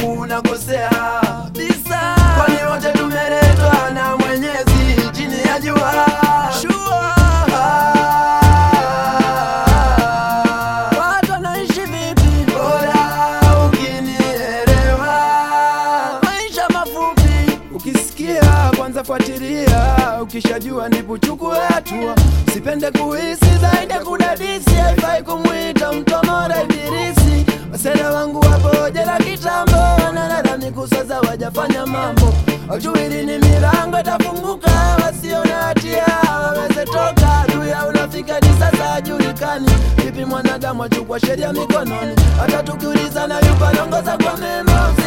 wangu unakosea bisa, kwani wote tumeletwa na Mwenyezi chini ya jua Watu wanaishi vipi? Bora ukinielewa. Maisha mafupi, ukisikia kwanza fuatilia, ukishajua ndipo chukue hatua. Sipende kuhisi zaidi ya kudadisi, haifai kumwita mtomora ibilisi. Wasela wangu wapo jela kitambo, wanalalamika sasa wajafanya mambo, hawajui lini milango itafunguka, wasio na hatia waweze toka. Juu ya unafika hadi sasa hajulikani vipi mwanadamu achukua sheria mikononi, hata tukiulizana yupo anaongoza kwa mema